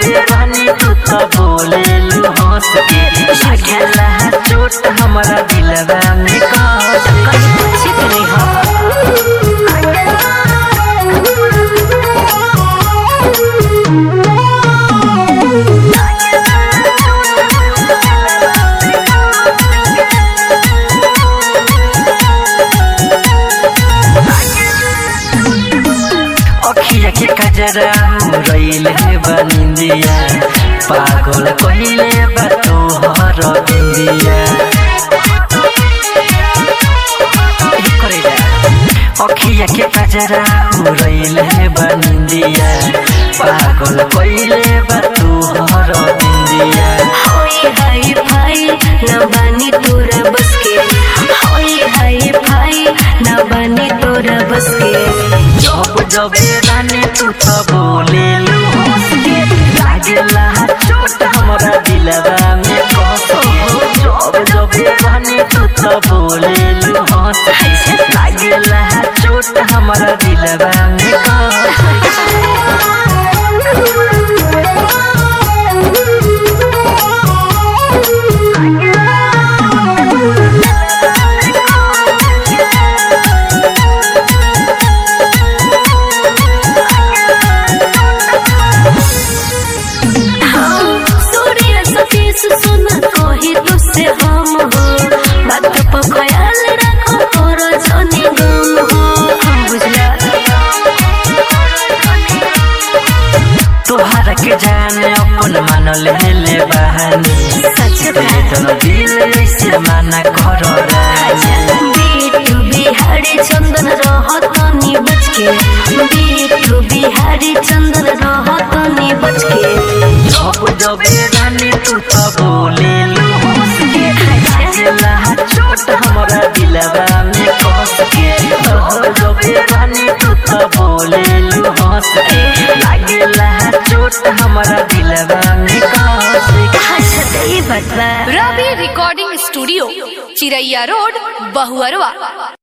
जबे रानी तू तो बोले लू हंस के लागेला चोट हमारा दिलवा में कस कहीं पूछे के नहीं हो अखिया के कजरा रैल है बनिंदिया पागल कहिले बा तोहर बिंदिया ई करे जा। अखिया के कजरा रैल है बनिंदिया पागल कहिले बा तोहर बिंदिया होई हाय भाई न बानी तोरा बस के होई हाय भाई न बानी तोरा बस के जब जब रानी तू तो बोले लू हंस के लागेला चोट हमारा दिलवा में कस के जब जब रानी तू तो बोले लू हंस के लागेला चोट हमारा दिलवा में कस के सूर्य सतीश सुन कही तुझसे हम हो बात पर ख्याल रखो तोरा जाने गम हो हम बुझला तोहरा के जाने अपन मान ले ले बहानी सच दे तो दिल ऐसे माना करो रानी बीटू बिहारी चंदन रहत नी बच के बीटू बिहारी चंदन रहत नी बच के जब जब रानी तू तो बोले लू हंस के लागेला चोट हमारा दिलवा में कस के जब जब रानी तू तो बोले लू हंस के लागेला चोट हमारा दिलवा में कस के अच्छा तो ये बात बा Ravi recording studio Chiraiya road Bahuarwa